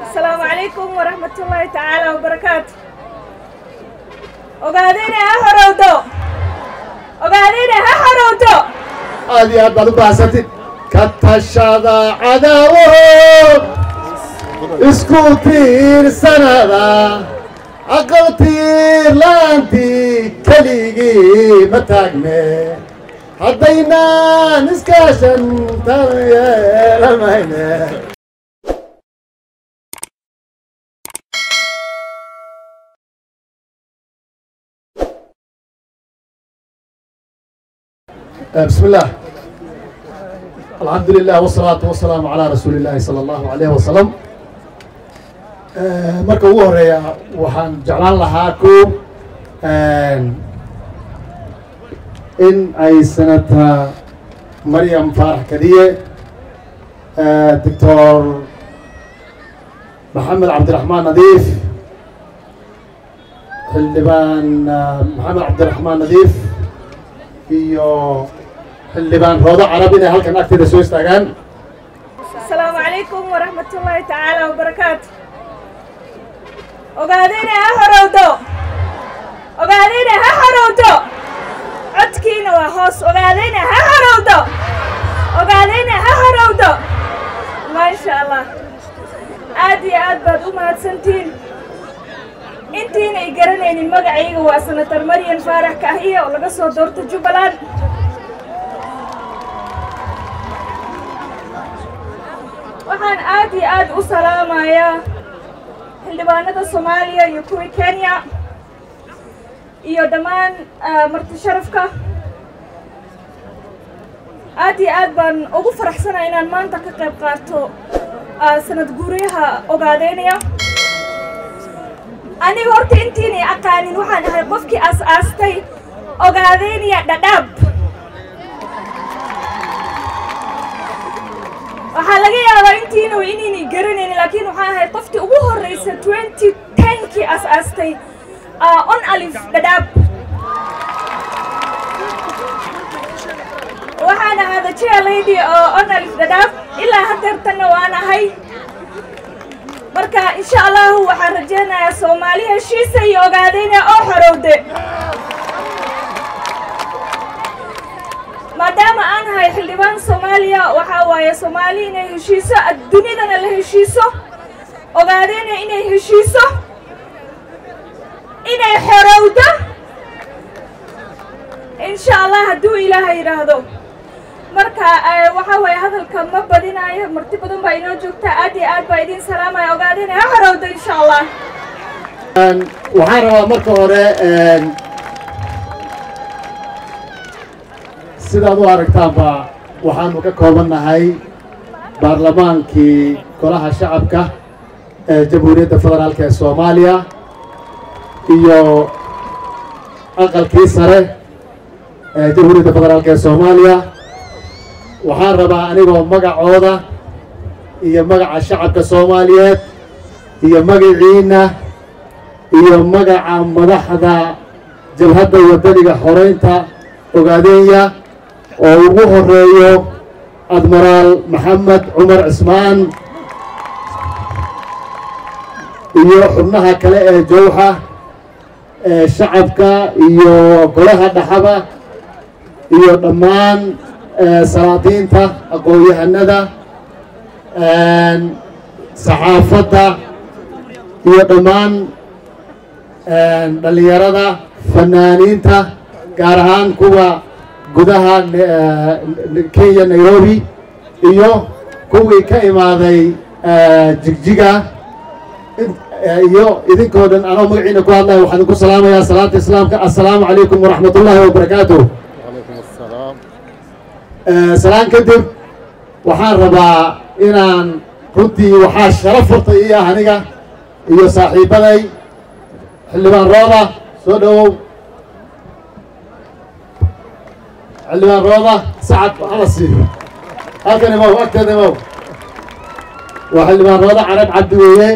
asalaamu calaykum waraxmat ullaahi tacaala wabarakaatu ogaadayna ha horowdo ogaadayna ha horowdo aad iyo aad baad u baahsantid ka tashada cadaawo isku tiirsanada aqal tiir la'aantii keligii ma taagne haddaynaan iskaashan tan yeelamayne بسم الله الحمد لله والصلاة والسلام على رسول الله صلى الله عليه وسلم marka ugu horeeya waxaan jeclaan lahaa ko in ay sanata maryam faarax kadiye doctor maxamed cabdiraxmaan nadiif xildhibaan maxamed cabdiraxmaan nadiif iyo xildhibaan roodo carab inay halkan agteeda soo istaagaan asalaamu calaykum waraxmat ullaahi tacaala wabarakaatu ogaadayna ha horowdo ogaadayna ha horowdo codkiina waa hoos ogaadayna ha horowdo ogaadayna ha horowdo maasha allah aad iyo aad baad u mahadsantihiin intiinay garanaynin magacayga waa senator maryan faarax kaahiye oo laga soo doorta jubbaland waxaan aad iyo aad u salaamayaa xildhibaanada soomaaliya iyo kuwii kenya iyo dhammaan marti sharafka aad iyo aad baan ugu faraxsanaa inaan maanta ka qayb qaato sanad guuryaha ogaadeynaya aniga horta intiinay aqaanin waxaan ahay qofkii aas-aastay ogaadeynaya dhadhaab waxaa laga yaabaa intiinu inaynay garanaynin laakiin waxaan ahay qoftii ugu horreysa twenty tenkii as-aastay on alif dhadhaab waxaan ahaa the chair lady oo on alif dhadhaab ilaa haddeertanna waan ahay marka insha allahu waxaan rajaynayaa soomaali heshiisa iyo ogaadayna oo xorowde maadaama aan ahay xildhibaan soomaaliya waxaa waaye soomaali inay heshiiso adduunyadana la heshiiso ogaadayna inay heshiiso inay xorowdo insha allah hadduu ilaaha yidhaahdo marka waxaa waaye hadalka ma badinaayo marti badan baa inoo joogta aad iyo aad baa idiin salaamaya ogaadayna ha xorowdo insha allah waxaan rabaa marka hore sidaad u aragtaanba waxaanu ka koobannahay baarlamaankii golaha shacabka ee jamhuuriyadda federaalk ee soomaaliya iyo aqalkii sare ee jamhuuriyadda federaalk ee soomaaliya waxaan rabaa anigoo magacooda iyo magaca shacabka soomaaliyeed iyo magaciinna iyo magaca madaxda jabhadda wadaniga xoreynta ogaadeenya oo ugu horeeyo admiraal maxamed cumar cismaan iyo xubnaha kale ee jowxa ee shacabka iyo golaha dhaxaba iyo dhammaan salaadiinta aqoon-yahanada saxaafadda iyo dhammaan dhallinyarada fanaaniinta gaar ahaan kuwa gudaha kenya nairobi iyo kuwii ka imaaday jigjiga iyo idinkoo dhan anoo magaciina ku hadlaya waxaan idinku salaamayaa salaanta islaamka assalaamu calaykum waraxmat ullaahi wabarakaatu salaan kadib waxaan rabaa inaan runtii waxaa sharaf horta ii ah aniga iyo saaxiibaday xildhibaan rooda soo dhowow xildhibaan rooda sacad hala siiyo halkan imow agteeda imow waa xildhibaan rooda carab cabdi weeye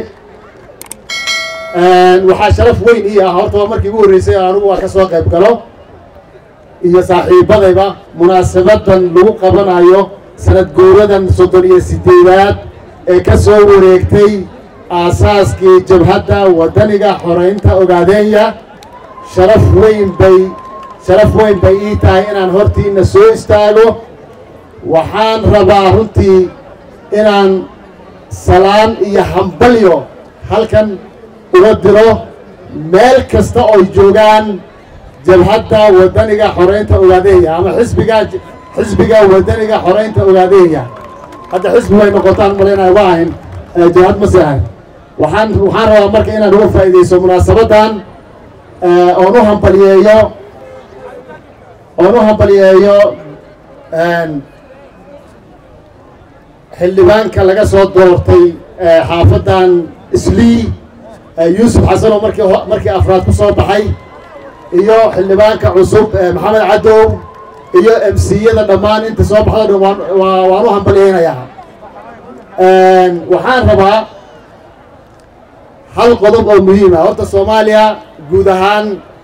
waxaa sharaf weyn ii ah horta waa markii ugu horreysay anugu waa ka soo qayb galo iyo saaxiibadayba munaasabadan lagu qabanayo sanad guuradan soddon iyo sideedaad ee ka soo wareegtay aasaaskii jabhadda waddaniga xoraynta ogaadeenya sharaf weyn bay sharaf weyn bay ii tahay inaan hortiinna soo istaago waxaan rabaa runtii inaan salaan iyo hambalyo halkan uga diro meel kasta ooy joogaan jabhadda waddaniga xoraynta ogaadeenya ama xisbiga xisbiga waddaniga xoraynta ogaadeenya hadda xisbi way noqotaan malaynaya waa ahayn jabhad mase ahayn waxaan waxaan rabaa marka inaan uga faa'iidayso munaasabaddan oon u hambaliyeeyo oon u hambaliyeeyo xildhibaanka laga soo doortay xaafaddan islii yuusuf xasan oo markii markii afraad ku soo baxay iyo xildhibaanka cusub maxamed cadow iyo emsiyada dhammaan inta soo baxda dhan waan waan u hambaliyeynayaa waxaan rabaa hal qodob oo muhiim ah horta soomaaliya guud ahaan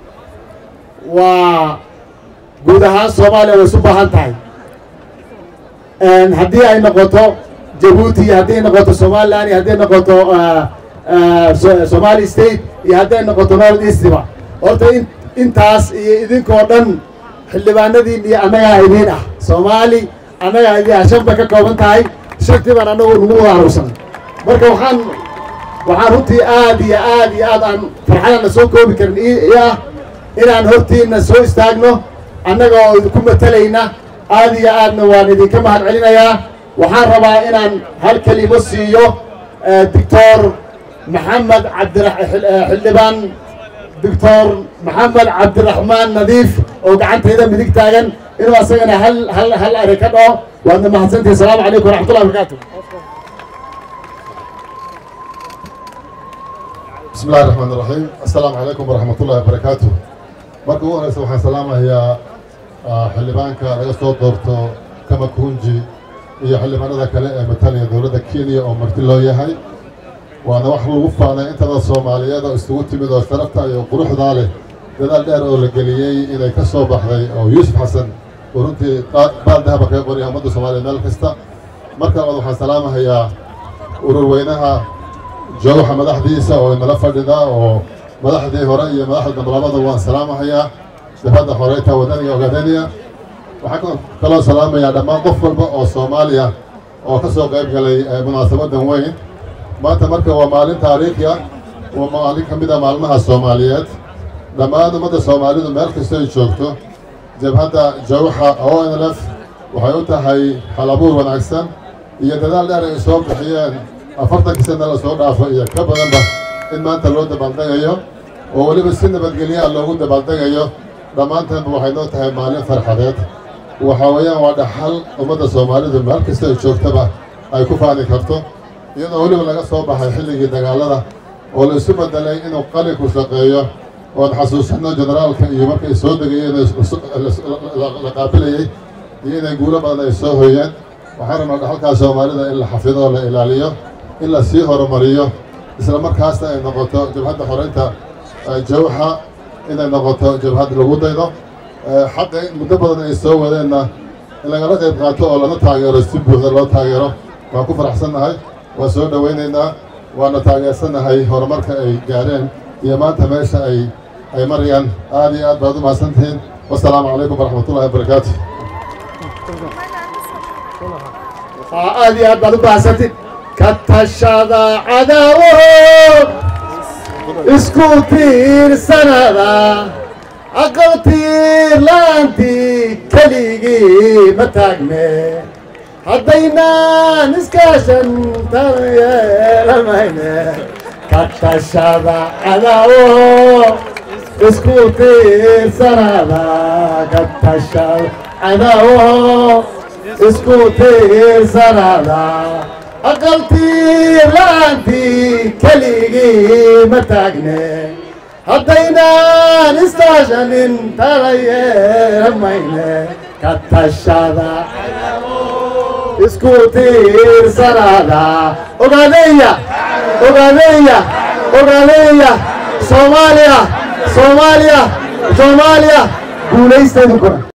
waa guud ahaan soomaaliya way isu baahan tahay haddii ay noqoto jabuuti iyo haddii ay noqoto somaliland iyo haddii ay noqoto somali state iyo haddii ay noqoto north eastiba horta in intaas iyo idinkoo dhan xildhibaanadiin iyo annagaa idiin ah soomaali annagaa idiin ah shan bay ka kooban tahay shantii baan annagu nagu wada arugsan marka waxaan waxaan runtii aad iyo aad iyo aad aan farxadana soo koobi karin i ah inaan hortiina soo istaagno annaga oo idinku matalayna aad iyo aadna waan idinka mahad celinayaa waxaan rabaa inaan hal kelimo siiyo doctor maxamed cabdira xildhibaan doctor maxamed cabdiraxmaan nadiif oo gacantayda midig taagan inuu asagana hal hal hal ari ka dhaho waadna mahadsantihi asalaamu calaykum waraxmatullahi barakaatu بسم الله الرحمن الرحيم السلام عليكم ورحمة الله وبركاته marka ugu horeysa waxaan salaamayaa xildhibaanka laga soo doorto kamakunji iyo xildhibaanada kale ee matalaya dowladda kenya oo marti loo yahay waana wax lagu faanay intada soomaaliyeed oo isugu timid oo sharafta iyo quruxdaa leh dadaal dheer oo la geliyey inay ka soo baxday oo yuusuf xasan uu runtii baal dahaba kaga qoraya ummadda soomaaliya meel kasta marka labaad waxaan salaamahayaa urur weynaha joogaxa madaxdiisa oo inala fadhida oo madaxdii hore iyo madaxda dambe labada waan salaamahayaa jabhadda xoreynta wadaniga ogaadeniya waxaan kaloo salaamayaa dhammaan qof walba oo soomaaliya oo ka soo qayb galay munaasabadan weyn maanta marka waa maalin taariikhi ah waa maalin ka mid a maalmaha soomaaliyeed dhammaan ummadda soomaalidu meel kasta ay joogto jabhadda jawxa o n l f waxay u tahay halabuur wanaagsan iyo dadaal dheer ay soo bixiyeen afartankii sana la soo dhaafo iyo ka badanba in maanta loo dabaaldegayo oo weliba si nabadgelyaha loogu dabaaldegayo dhammaantaanba waxay noo tahay maalin farxadeed waxaa weeyaan waa dhaxal ummadda soomaalidu meel kasta ay joogtaba ay ku faani karto iyadoo weliba laga soo baxay xilligii dagaalada oo la isu bedelay inuu qalinku shaqeeyo oon xasuusanno generaalka iyo markay soo degayeen la qaabilayey iyo inay guulo badan ay soo hoyeen waxaan rabnaa dhaxalkaa soomaalida in la xafido oo la ilaaliyo in la sii horumariyo isla markaasna ay noqoto jabhadda xoreynta jawxa inay noqoto jabhad lagu daydo xaqa in muddo badan ay soo wadeenna in lagala qayb qaato oo lana taageero si buuxda loo taageero waan ku faraxsannahay waan soo dhowaynaynaa waana taageersannahay horumarka ay gaareen iyo maanta meesha ay ay marayaan aad iyo aad baad u mahadsantihiin wasalaamu calaykum waraxmatullahi wabarakaatu aad iyo aad baad u baahsantid ka tashada cadaawaho isku tiirsanada aqal tiir la'aantii keligii ma taagne haddaynaan iskaashan tan yeelamayne ka tashada cadaawaho isku tiirsanada ka tashada cadaawaho isku tiirsanada aqal tiir la'aantii keligii ma taagne haddaynaan istaashanin tala yeelamayne ka tashada isku tiirsanada ogaadeeya ogaadeeya ogaadeeya soomaaliya soomaaliya soomaaliya guulaysteedu kora